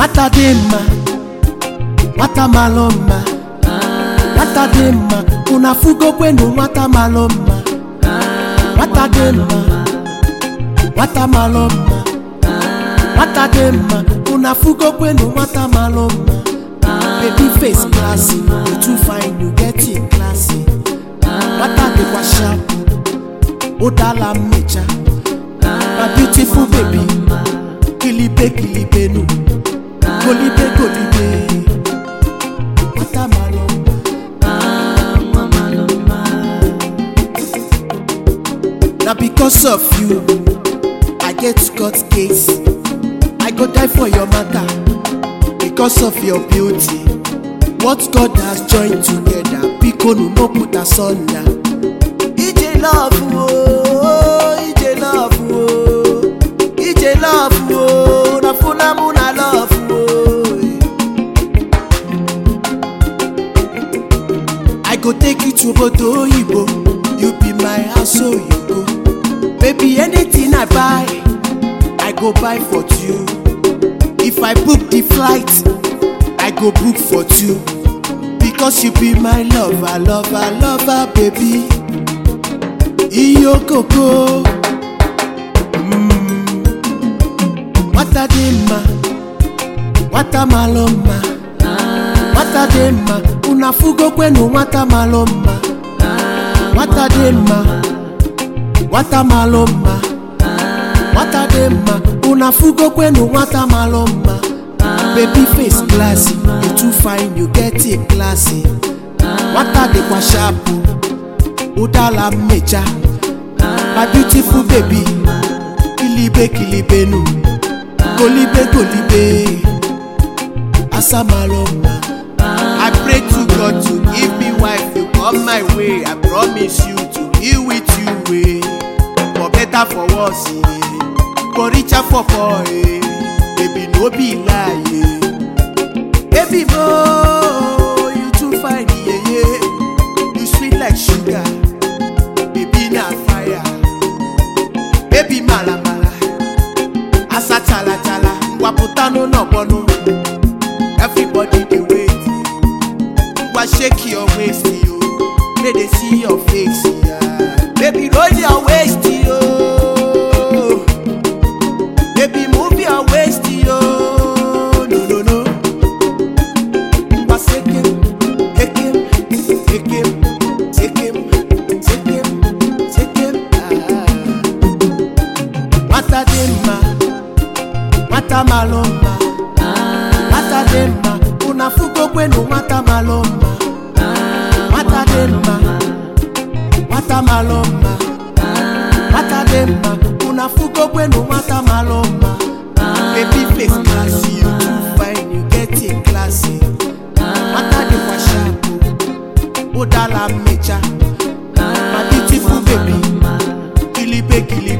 nwata dị mma nwata malụ mma nwata dị mma unu afụgokwenu nwata malụ mma nwata dị mma nwata malụ mma nwata dị mma unu afụgokwenu nwata malụ mma baby face classy you too fine you get it classy nwata dịkwa sharp ụdala mmecha my beautiful baby kilibe kilibe nu golibe golibe nwata malụ mma na because of you i get court case i go die for your matter because of your beauty what god has joined together bikonu no put asunder ije love o ije love o ije love o na funamu na love o. I go take you to obodo oyibo you be my house so you go baby anything I buy I go buy for two if I book the flight I go book for two because you be my lover lover lover baby iyo koko Mm. nwata dị mma nwata malụ mma nwata dị mma unu afụgokwenu nwata malụ mma nwata dị mma nwata malụ mma nwata dị mma unu afụgokwenu nwata malụ mma baby face classy you too fine you get it classy nwata dịkwa sharp ụdala mmecha my beautiful baby kilibe kilibe nu golibe golibe asamalụ mma I pray to God to give me wife you come my way. I promise you to be with you way. For better for worse, eh. for richer for poor. eh. Baby no be lie. eh. Baby mo, you too fine yeah yeah. You sweet like sugar. Baby na fire. Baby mala mala. Asa chala chala. Waputano no bono. Everybody dey wait. Wa shake your waist, yo. May they see your face, yeah. Baby, roll your waist, yo. Baby, move your waist, yo. No, no, no. Wa shake him, take him, take him, take him, take him, take him. Ah. Nwata dị mma, nwata malụ mma. nwata dị mma unu afụgokwenu nwata malụ mma nwata dị mma nwata malụ mma nwata dị mma unu afụgokwenu nwata malụ mma baby face classy you too fine you get it classy nwata dịkwa sharp ụdala mmecha my beautiful baby kilibe kilibe